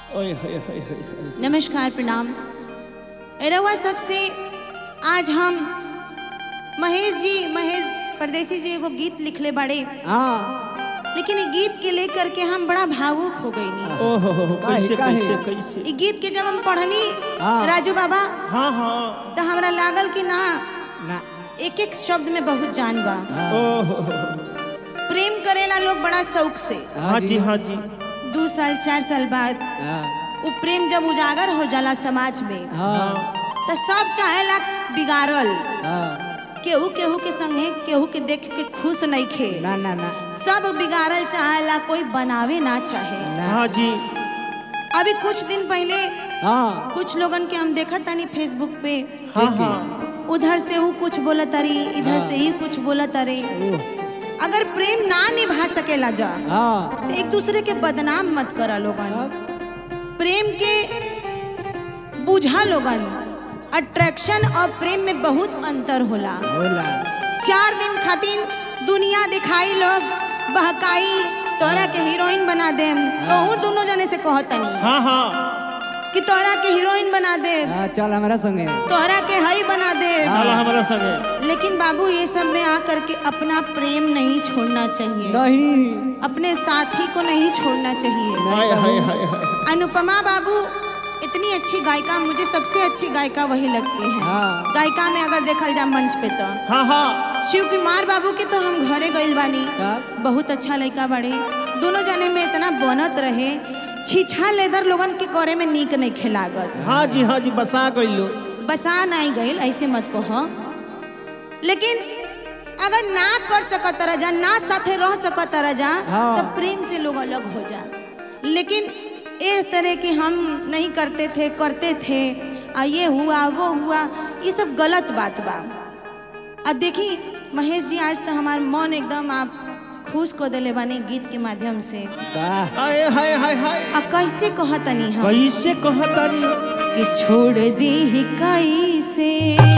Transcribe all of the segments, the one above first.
ओए होए होए होए होए। नमस्कार प्रणाम रउआ सबसे आज हम महेश जी महेश परदेसी जी एगो गीत लिखले बड़े हाँ लेकिन ये गीत के लेकर के हम बड़ा भावुक हो गई ओहो हो हो, कैसे काहे, कैसे काहे? कैसे ये गीत के जब हम पढ़नी हाँ। राजू बाबा हाँ हाँ तो हमरा लागल कि ना ना एक एक शब्द में बहुत जान बा ओहो हो, हो। प्रेम करेला लोग बड़ा शौक से हाँ जी हाँ जी दो साल चार साल बाद हाँ वो प्रेम जब उजागर हो जाला समाज में हाँ तो सब चाहेला बिगाड़ल हाँ केहू केहू के संगे केहू के देख के खुश नहीं खे ना ना ना सब बिगाड़ल चाहेला कोई बनावे ना चाहे हाँ जी अभी कुछ दिन पहले हाँ कुछ लोगन के हम देखा तानी फेसबुक पे हाँ हाँ उधर से वो कुछ बोला तारी इधर से ही कुछ बोला तारे ओह, अगर प्रेम ना निभा सकेला जा हाँ तो एक दूसरे के बदनाम मत करा लोगन प्रेम के बुझा लोगन अट्रैक्शन और प्रेम में बहुत अंतर होला बोला चार दिन खातिर दुनिया दिखाई लोग बहकाई तोरा के हीरोइन बना देम कहूँ दोनों जने से कहतनी हाँ हाँ कि तोरा के हीरोइन बना दे हाँ चल हमारा संगे तोरा के हई बना दे चलो हमारा संगे लेकिन बाबू ये सब में आकर के अपना प्रेम नहीं छोड़ना चाहिए नहीं अपने साथी को नहीं छोड़ना चाहिए हाय हाय हाय हाय अनुपमा बाबू इतनी अच्छी गायिका मुझे सबसे अच्छी गायिका वही लगती है हाँ गायिका में अगर देखल जाए मंच पे तो हाँ हाँ शिव कुमार बाबू के तो हम घरे गइल बानी कब? बहुत अच्छा लड़का बड़े दोनों जने में इतना बनत रहे छीछा लेदर लोगन के करे में नीक नहीं खिलागत हाँ जी हाँ जी बसा गई लो बसा नहीं गइल ऐसे मत कहो लेकिन अगर ना कर सकत रह ना साथे रह सकत रह हाँ। तो प्रेम से लोग अलग हो जा लेकिन इस तरह की हम नहीं करते थे करते थे आ ये हुआ वो हुआ ये सब गलत बात बा आ देखी महेश जी आज तो हमार मन एकदम आप खुश को दिले बानी गीत के माध्यम से वाह हाय हाय हाय हाय आ कैसे कहतनी हम कैसे कहतानी कि छोड़ दी ही कैसे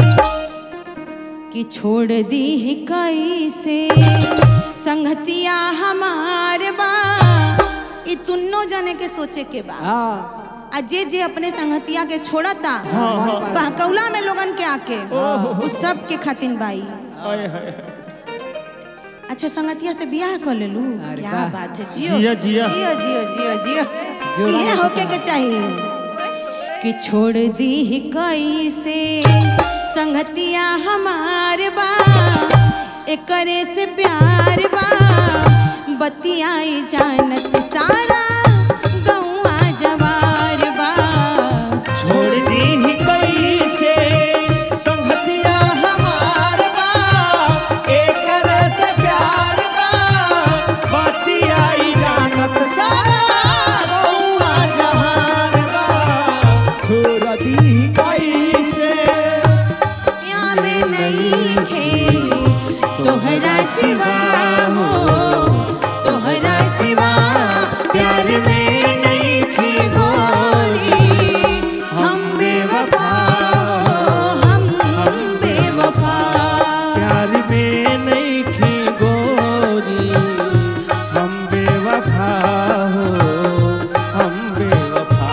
कि छोड़ दी ही कैसे संगतिया हमार बा ई तुन्नो जने के सोचे के बा हाँ आ जे जे अपने संगतिया के छोड़ता बहकौला में लोगन के आके उस सब के खातिन बाई हाय हाय हाय अच्छा संगतिया से बियाह कर लेलू अरे क्या वाह। बात है जियो जिया, जिया। जियो जियो जियो जियो जोड़ा ये में होके के चाहिए कि छोड़ दी ही कैसे संगतिया हमार बा एकरे से प्यार बा बतियाई जानत सारा गौआ जवार बा छोड़ दी ही कैसे संगतिया हमार बा एक से प्यार बा बतियाई जानत सारा गौआ जहान बा छोड़ दी कैसे या में नहीं खेली तोहरा सिवा हो तोहरा सिवा प्यार में नहीं थी गोरी हम बेवफा हो हम बेवफा प्यार में नहीं थी गोरी हम बेवफा हो हम बेवफा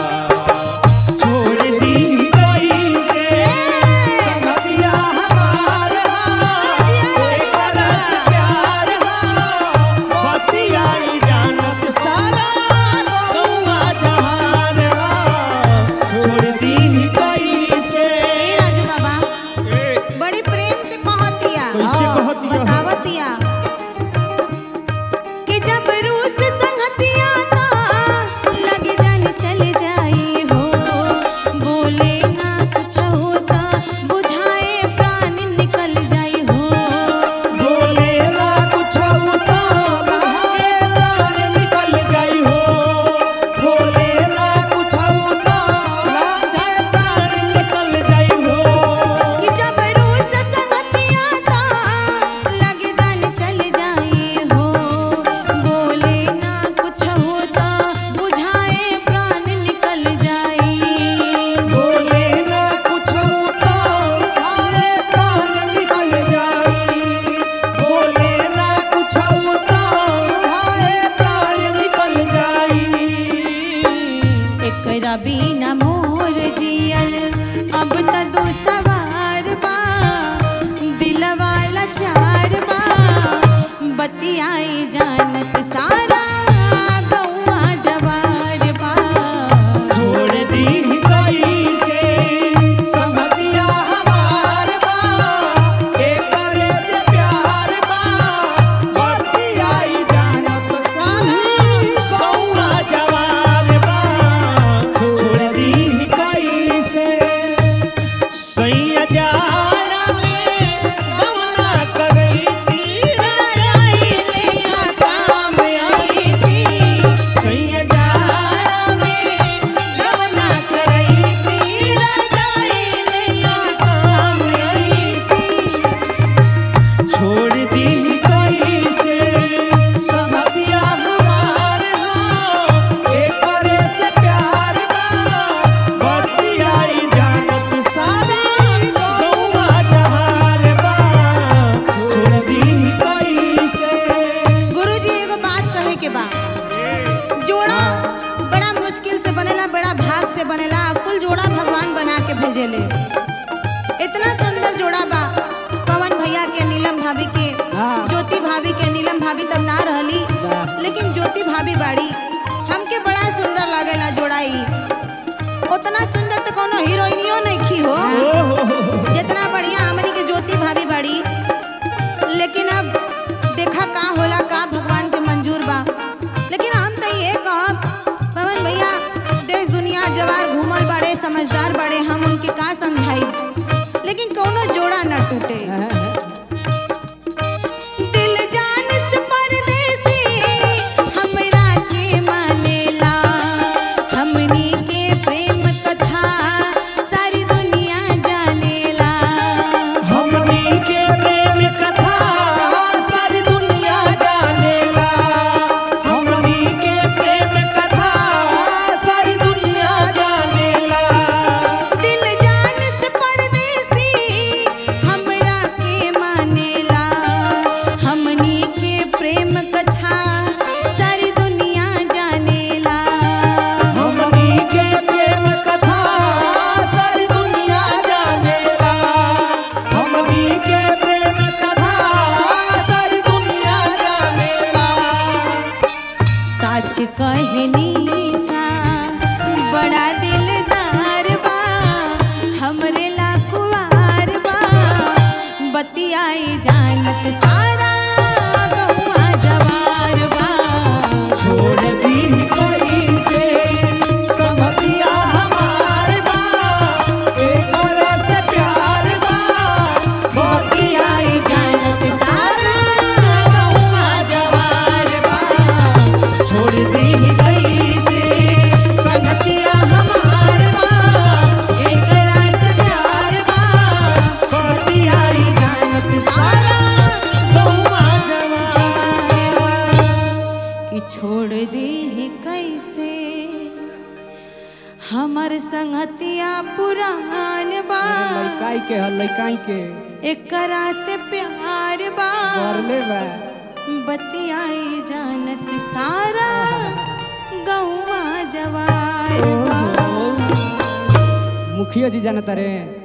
छोड़ दी कैसे संगतिया हमार प्यार बतियाई जानत सारा एकरा बिना मोर जियल अब त दू सवार बा दिलवा लाचार बा बतियाई जानत सारा गौवा जवार बा छोड़ दी कैसे संगतिया हमार बा एकर से प्यार बा बतियाई जानत सारी गौआ जवार बा छोड़ दी कैसे सैया जारा में गमना करई तीर लड़ाई लेखा काम आई थी सैया जारा में गवना करई थी लड़ाई लेखा काम आई थी छोड़ दी कैसे संगतिया हमार हो एकर से प्यार बा बतियाई जानत सारी गौवा जहार बा छोड़ दी कैसे गुरुजी एगो बात कहे के बा जोड़ा बड़ा मुश्किल से बनेला बड़ा भाग से बनेला कुल जोड़ा भगवान बना के भेजेले इतना सुंदर जोड़ा बा पवन भैया के नीलम भाभी के हाँ। ज्योति भाभी के नीलम भाभी तब ना रहली वाह। लेकिन ज्योति भाभी बाड़ी हमके बड़ा सुंदर लागेला जोड़ा ई उतना सुंदर तो कोनो हीरोइनियो नहीं खी हो जितना बढ़िया हमनी के ज्योति भाभी बाड़ी लेकिन अब देखा का होला का भगवान के मंजूर बा लेकिन हम तो ये कहब पवन भैया देश दुनिया जवार घूमल बड़े समझदार बड़े हम उनके का समझाई लेकिन कोनो जोड़ा न टूटे दिल जान से परदेसी हमरा के मानेला हमनी के प्रेम कथा सारी दुनिया जानेला हमनी के प्रेम कथा सारी दुनिया जानेला हमनी के प्रेम कथा सारी दुनिया जानेला दिल जान से परदेसी हमरा के मानेला हमनी के प्रेम कथा सारी दुनिया जानेला हमनी के प्रेम कथा सारी दुनिया जानेला हमनी के प्रेम कथा सारी दुनिया जानेला सच कहनी सा बड़ा दिलदार बा हमरे लाखवार बा बतियाई जानत सारा गौवा जवार बा छोड़ दी कैसे संगतिया हमार बा एकर से प्यार बा बतियाई जानत सारा गौवा जवार बा छोड़ दी कैसे संगतिया हमार बा एकरा से प्यार बा बतियाई जानत सारा गौवा जवान कि छोड़ दे कैसे हमर संगतिया पुरान बा लइकाई के ह लइकाई के एकरा से प्यार बा करले बा बतियाई जानत सारा गौवा जवार बा मुखिया जी जानता रे